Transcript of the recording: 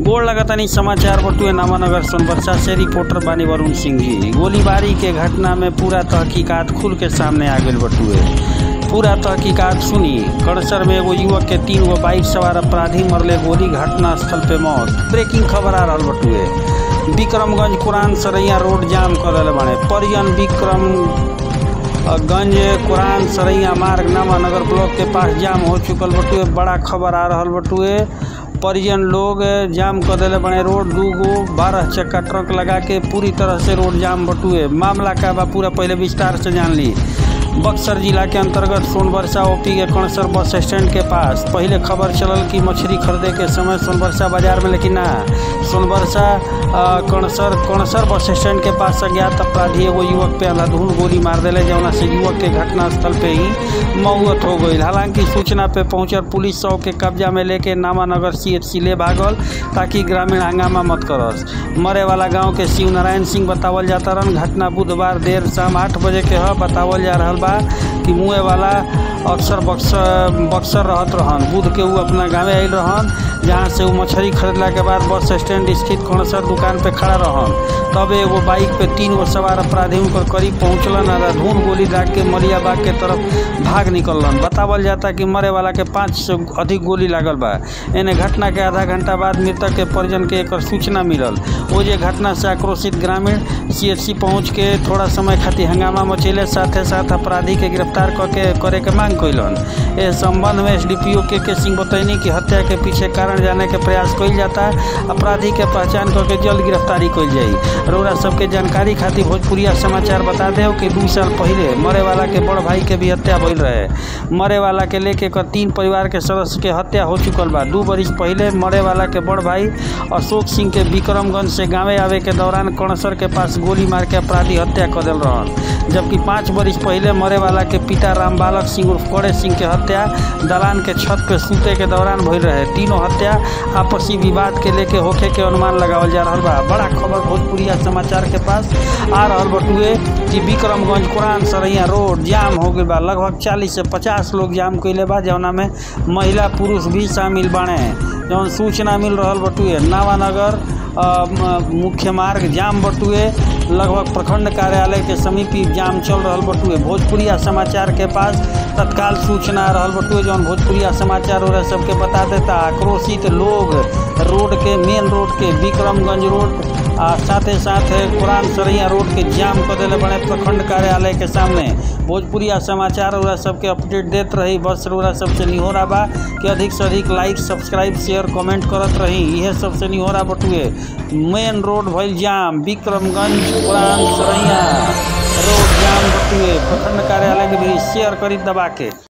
गोड़ लगतनी समाचार बटुए नामानगर सोनबरसा से रिपोर्टर बानी वरुण सिंह जी गोलीबारी के घटना में पूरा तहकीकात खुल के सामने आ गई बटुए पूरा तहकीकात सुनी कड़सर में एगो युवक के तीन गो बाइक सवार अपराधी मरले गोली घटना स्थल पे मौत ब्रेकिंग खबर आ रहल बटुए विक्रमगंज कुरान सरैया रोड जाम कर दिले बाड़े परियन विक्रम गंज कुरान सरैया मार्ग नामानगर ब्लॉक के पास जाम हो चुकल बटुए बड़ा खबर आ रहल बटुए परिजन लोग जाम कर दिले बने रोड दू गो बारह चक्का ट्रक लगा के पूरी तरह से रोड जाम बटुए मामला का बा पूरा पहले विस्तार से जान ली बक्सर जिला के अंतर्गत सोनबरसा ओपी के कणसर बस स्टैंड के पास पहले खबर चलल कि मछली खरीदे के समय सोनबरसा बाजार में लेकिन ना सोनबरसा कणसर कणसर बस स्टैंड के पास अज्ञात अपराधी एगो युवक पे अंधाधुंध गोली मार दिले जौना से युवक के घटनास्थल पे ही मौत हो गई हालांकि सूचना पे पहुंचल पुलिस सौ के कब्जा में लेके नामानगर सी एच सी ले भागल ताकि ग्रामीण हंगामा मत करस मरे वाला गांव के शिव नारायण सिंह बतावल जाता रहन घटना बुधवार देर शाम आठ बजे के ह बतावल जा रहल बा कि मुँह वाला अक्सर बक्सर बक्सर रहत रहन बुध के ऊ अपना गाँवे आयल रहन जहाँ से ऊ मछली खरीदला के बाद बस स्टैंड स्थित कौनसर दुकान पे खड़ा रहन तब एगो बाइक पे तीन गो सवार अपराधी उनकर करीब पहुँचलन और धूम गोली दाग के मरियाबाग के तरफ भाग निकलन बतावल जाता कि मरे वाला के पाँच से अधिक गोली लागल बा एने घटना के आधा घंटा बाद मृतक के परिजन के एक सूचना मिलल वो जे घटना से आक्रोशित ग्रामीण सी पहुँच के थोड़ा समय खातिर हंगामा मचेले साथे साथ अपराधी के गिरफ्तार करके करे के मांग कैलन इस संबंध में एस डी पी ओ के, के सिंह बतैनी कि हत्या के पीछे कारण जाने के प्रयास कइल जाता अपराधी के पहचान करके जल्द गिरफ्तारी कइल जाई रउरा सबके जानकारी खातिर भोजपुरिया समाचार बता दे कि दू साल पहले मरे वाला के बड़ भाई के भी हत्या भइल रहे मरे वाला के लेके कर तीन परिवार के सदस्य के हत्या हो चुकल बा दू बरिस पहले मरे वाला के बड़ भाई अशोक सिंह के विक्रमगंज से गाँवे आवे के दौरान कणसर के पास गोली मार के अपराधी हत्या कर दिल रहन जबकि पाँच बरिस पहले मरे वाला के पिता राम बालक सिंह उर्फ कड़े सिंह के हत्या दलान के छत पे सूते के दौरान भइल रहे तीनों हत्या आपसी विवाद के लेके होखे के अनुमान लगावल जा रहा बा बड़ा खबर भोजपुरिया समाचार के पास आ रहल बटुए कि विक्रमगंज कुरान सरैया रोड जाम हो गई बा लगभग चालीस से पचास लोग जाम कैले बा जौना में महिला पुरुष भी शामिल बाणे जौन सूचना मिल रहल बटुए नावानगर मुख्य मार्ग जाम बटुए लगभग प्रखंड कार्यालय के समीप ही जाम चल रहल बटुए भोजपुरिया समाचार के पास तत्काल सूचना आ रहल बटुए जौन भोजपुरिया समाचार और सबके बता देता आक्रोशित लोग रोड के मेन रोड के विक्रमगंज रोड आ साथे साथ कुरान सरैया रोड के जाम कर दिले बड़े प्रखंड कार्यालय के सामने भोजपुरिया समाचार और सबके अपडेट देत रही बस रउरा सबसे निहोरा बा कि अधिक से अधिक लाइक सब्सक्राइब शेयर कमेंट करत रही इहे सबसे निहोरा बटुए मेन रोड भइल जाम विक्रमगंज कुरान सरैया रोड जाम बटुए प्रखंड कार्यालय के भी शेयर करी दबा के